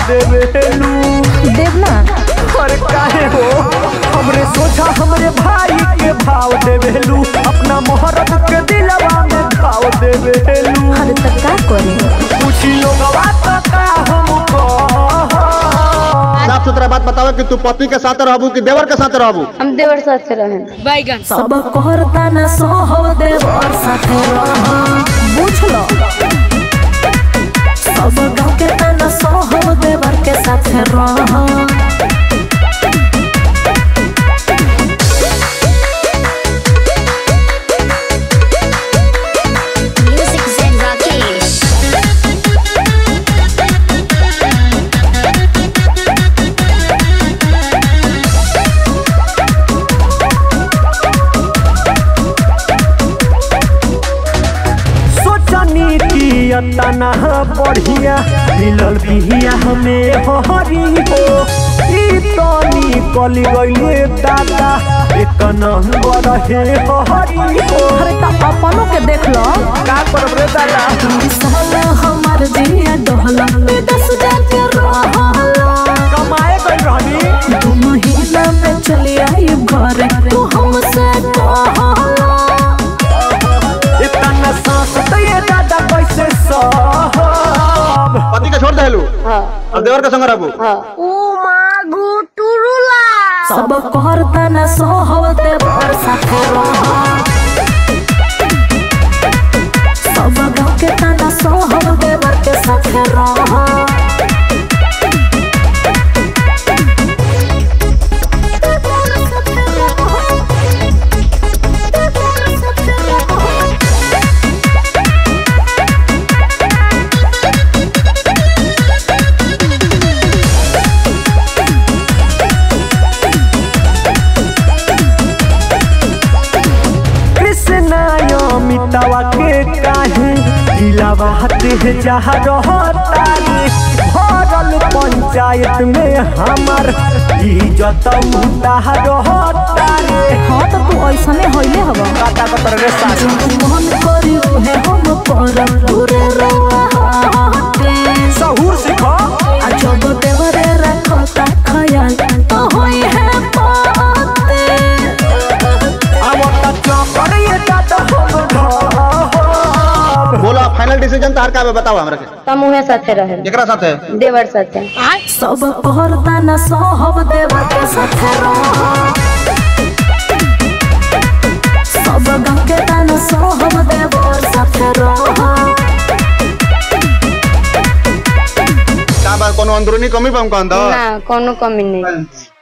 देवेलू देवना अरे काहे हो हमरे सोचा हमरे भाई के भाव देवेलू अपना मोहरत के दिलवा में भाव देवेलू अरे तब का करे पूछी लोगवा तो का हमको साफ सुथरा बात बताओ कि तू पति के साथ रहबू कि देवर के साथ रहबू हम देवर साथ रहें सब कहरता न सोहो देवर साथे रह बुझ लो सब गाँव के तना सोहो देवर के साथे रह Music Zen Rakesh. सोचनी की अतना बढ़िया मिलल बिहिया हमें हरी हो ई तनी कली गईले दादा एक नंबर हे हरी हो अरे त अपनों के देख लो का करब रे दादा साला हमार दिया डहला में दस जाके रहला कमाए गई रहनी दू महीना में चली आई घर तू हमसे कहला इतना सांस तो ये दादा कैसे सहब पति के छोड़ देलू हाँ अब देवर के संग रहबू हाँ सब कहरता न सोहब देवर साथे रह सब गाँव के तना सोहब देवर के साथे रह कृष्णा अमितावा के काहे दिलावा हते जहा रहता रे भरल पंचायत में हमार इज्जत मुताह रहता रे हाँ तो तू ऐसने होइले हब काटा कतर रे साजू मन करी उहे हम पर दूरे रहे सहूर सिखो आ जब देवरे रखता खयाल तो होई है पाते अब तक चौकर ये दादा हम ढहब बोला फाइनल डिसीजन तार का बा बताओ हमरा के हम उहे साथे रहें केकरा साथ है देवर साथे सब कहरता न सोहब देवर के साथे रह सब गाँव के तना सोहब देवर साथे रह का बा कोनो अंदरूनी कमी बा हमका अंदर ना कोनो कमी नहीं